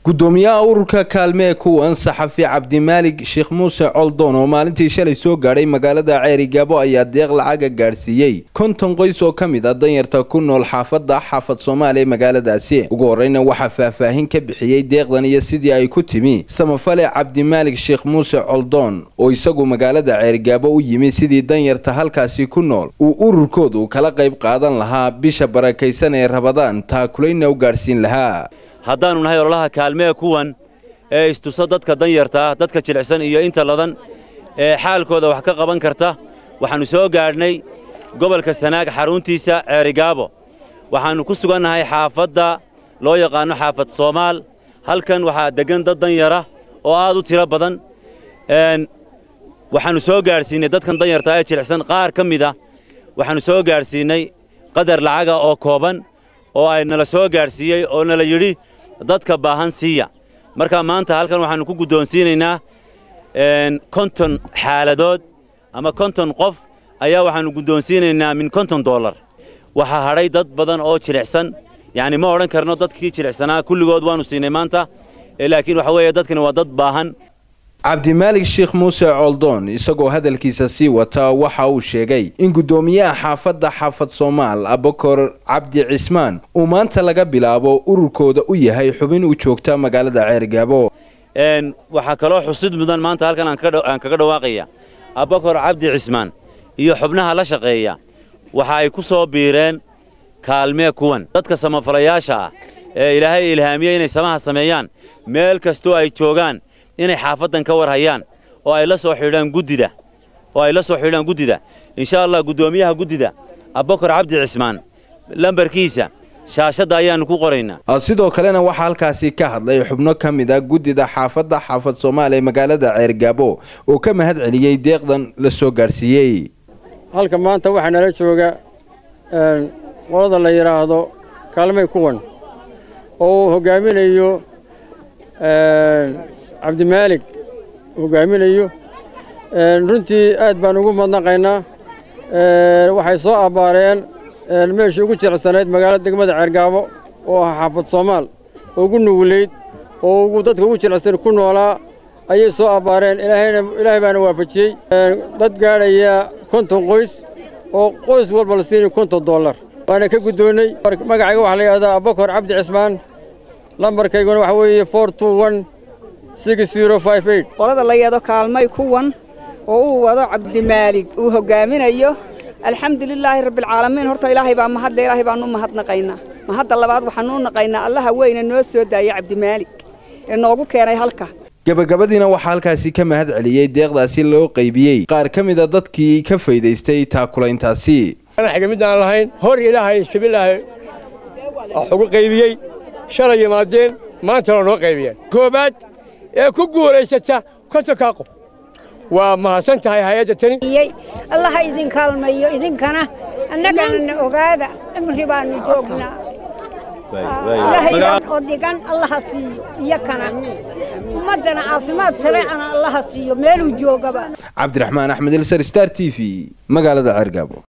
gudoomiyaha ururka kaalme ee kuwan saxafi cabdimaalig sheekh muuse coldoon oo maalintii shalay soo gaadhay magaalada ceerigaabo ayaa deeq lacaga gaadhsiiyey konton qoys oo ka mid a danyarta ku nool xaafadda xaafad soomaaliya magaaladaasi ugu horreyna waxaa faahfaahin ka bixiyey deeqdan iyo sidii ay ku timi samafale cabdimaalig sheekh muuse coldoon oo isagu magaalada ceerigaabo u yimi sidii danyarta halkaasi ku nool uu ururkoodu kala qayb qaadan lahaa bisha barakaysan ee rabadaan taakulayna u gaadhsiin lahaa haddaannu nahay ololaha kaalmee kuwan ee istusa dadka danyartaa dadka jilicsan iyo inta ladan ee xaalkooda wax ka qaban karta waxaannu soo gaadhnay gobolka sanaag xaruntiisa ceerigaabo waxaannu ku sugannahay xaafadda loo yaqaanno xaafad soomaal halkan waxaa deggan dad danyara oo aad u tiro badan waxaannu soo gaadhsiinnay dadkan danyartaa ee jilicsan qaar ka mid a waxaannu soo gaadhsiinnay qadar lacaga oo kooban oo ay nala soo gaadhsiiyey oo nala yidhi dadka baahan siiya marka maanta halkan waxaannu ku guddoonsiinaynaa konton xaaladood ama konton qof ayaa waxaannu guddoonsiinaynaa min konton dollar waxaa hadhay dad badan oo jilicsan yacni ma odhan karno dadkii jilicsanaa kulligood waannu siinay maanta laakiin waxa weeye dadkani waa dad baahan cabdimaalig sheekh muuse coldoon isagoo hadalkiisa sii wata waxa uu sheegay in guddoomiyaha xaafadda xaafad soomaal abakor cabdi cismaan uu maanta laga bilaabo ururkooda u yahay xubin u joogta magaalada ceerigaabo waxaa kaloo xusid mudan maanta halkan aan kaga dhawaaqaya abakor cabdi cismaan iyo xubnaha la shaqeeya waxa ay ku soo biireen kaalmee kuwan dadka samafalayaasha ah ee ilaahay ilhaamiyey inay samaha sameeyaan meel kastoo ay joogaan inay xaafaddan ka war hayaan oo ay la soo xidhaan guddida oo ay la soo xidhaan guddida insha allah guddoomiyaha guddida abakar cabdi cismaan lambarkiisa shaashadda ayaannu ku qoraynaa sidoo kalena waxaa halkaasi ka hadlay xubno ka mid a guddida xaafadda xaafad soomaaliya magaalada ceergaabo oo ka mahad celiyey deeqdan la soo gaadhsiiyey halka maanta waxaa nala jooga qolada la yidhaahdo kaalmay kuwan oo uu hoggaaminayo cabdimaalig hoggaaminayo runtii aad baan ugu madnaqaynaa waxay soo abbaareen meeshii ugu jilicsanayd magaalada degmada ceergaabo oo ah xaafad soomaal oo ugu nugulayd oo ugu dadka ugu jilicsan ku noolaa ayay soo abbaareen ilaahay baana waafajiyey dad gaadhaya konton qoys oo qoys walba la siinayo konton dollar waana ka guddoonnay magacayga waxaa la yidhahdaa abakor cabdi cismaan lambarkayguna waxa weeye for two one qolada la yado kaalmay kuwan oo uu wado cabdimaalig uu hoggaaminayo alxamdulilaahi rabbialcaalamiin horta ilaahay baa mahadle ilaahay baanu u mahadnaqaynaa mahadda labaad waxaanu u naqaynaa allaha weyne noo soo daaya cabdimaalig ee noogu keenay halka gabagabadiina waxaa halkaasi ka mahad celiyey deeqdaasi loo qaybiyey qaar ka mid a dadkii ka faydaystay taakulayntaasi midaan lahayn hor ilaahay shabilaahay wax ugu qaybiyey shalay yimaadeen maantana noo qaybiyeen koobaad ee ku guulaysata kontonkaa qof waa mahadsan tahay hay-adda tani allaha idin kaalmayo idinkana annagana na ogaada cimri baannu joognaa oo dhigan allaha siiyo iyo kana ummaddana caafimaad sareecana allaha siiyo meeluu joogaba cabdiraxmaan axmed ilsar star t v magaalada ceergaabo